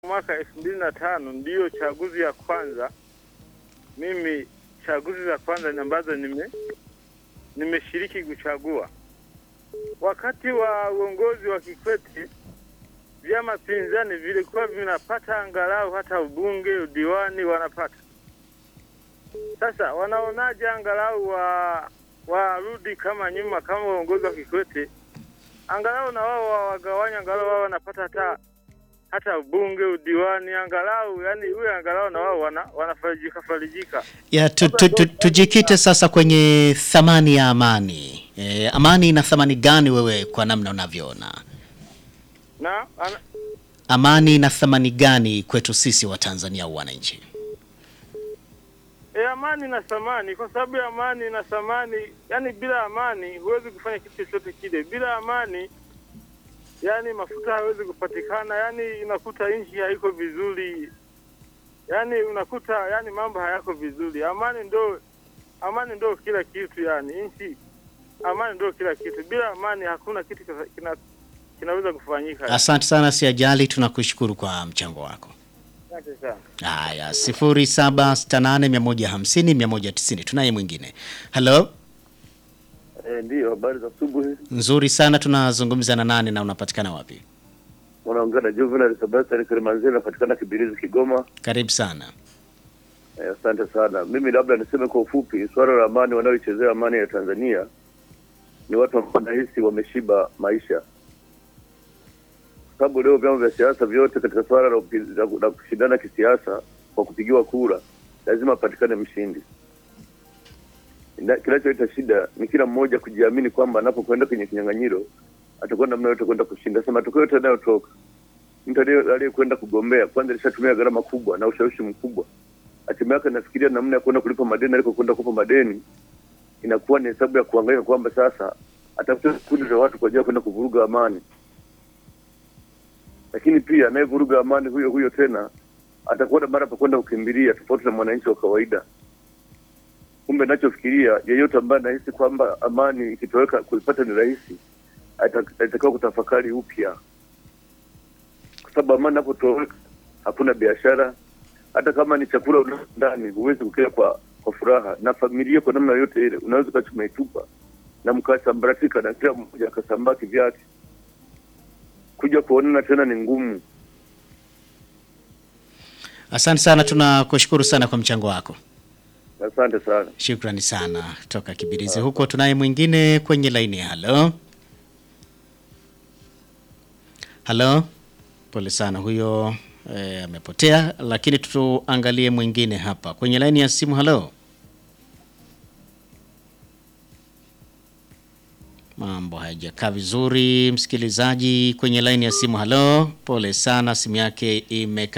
mwaka elfu mbili na tano ndiyo chaguzi ya kwanza mimi chaguzi za kwanza ambazo nime nimeshiriki kuchagua. Wakati wa uongozi wa Kikwete, vyama pinzani vilikuwa vinapata angalau hata ubunge, udiwani wanapata. Sasa wanaonaje angalau wa warudi kama nyuma, kama uongozi wa Kikwete, angalau na wao wawagawanya, angalau wao wanapata hata hata ubunge, udiwani, angalau yani huyo angalau na wao wana, wanafarijika farijika. Ya, tu, tu, tu, tujikite sasa kwenye thamani ya amani. E, amani ina thamani gani wewe kwa namna unavyoona? Na ana, Amani ina thamani gani kwetu sisi wa Tanzania au wananchi? e, amani na thamani, kwa sababu ya amani na thamani, yani bila amani huwezi kufanya kitu chochote kile. Bila amani yani mafuta hawezi kupatikana, yani unakuta nchi haiko vizuri, yani unakuta yani mambo hayako vizuri. Amani ndo amani ndo kila kitu, yani nchi, amani ndo kila kitu. Bila amani hakuna kitu kina, kina, kinaweza kufanyika. Asante sana Siajali, tunakushukuru kwa mchango wako. Asante sana. Haya, sifuri saba sita nane mia moja hamsini mia moja tisini. Tunaye mwingine. Halo, Eh, ndiyo, habari za asubuhi. nzuri sana. Tunazungumza na nani na unapatikana wapi? Unaongea na Juvenal Sebastian Kilimanzini, napatikana Kibirizi, Kigoma. Karibu sana. Eh, asante sana. Mimi labda niseme kwa ufupi, swala la amani, wanaoichezea amani ya Tanzania ni watu ambao nahisi wameshiba maisha, kwa sababu leo vyama vya siasa vyote katika swala la, upi- la, la kushindana kisiasa kwa kupigiwa kura lazima apatikane mshindi. Na- Kinachoita shida ni kila mmoja kujiamini kwamba anapokwenda kwenye kinyang'anyiro atakuwa namna yote kwenda kushinda. Sasa matokeo yote yanayotoka, mtu aliye- aliyekwenda kugombea kwanza alishatumia gharama kubwa na ushawishi mkubwa, hatimaye yake anafikiria namna ya kwenda kulipa madeni alikokwenda kulipa madeni, inakuwa ni hesabu ya kuangaika kwamba sasa atafuta kundi la watu kwa ajili ya kwenda kuvuruga amani, lakini pia anayevuruga amani huyo huyo tena atakuwa na mara pa kwenda kukimbilia, tofauti na mwananchi wa kawaida. Kumbe nachofikiria yeyote ambaye anahisi kwamba amani ikitoweka kuipata ni rahisi, ata- atakiwa kutafakari upya, kwa sababu amani inapotoweka hakuna biashara. Hata kama ni chakula una ndani, huwezi kukila kwa kwa furaha, na familia kwa namna yote ile unaweza ukawa umeitupa na mkasambaratika na kila mmoja akasambaa kivyake. Kuja kuonana tena ni ngumu. Asante sana, tunakushukuru sana kwa mchango wako. Asante sana. Shukrani sana toka Kibirizi huko. Tunaye mwingine kwenye laini. Halo, halo, pole sana huyo eh, amepotea, lakini tuangalie mwingine hapa kwenye laini ya simu. Halo, mambo hayajakaa vizuri, msikilizaji kwenye laini ya simu. Halo, pole sana, simu yake imeka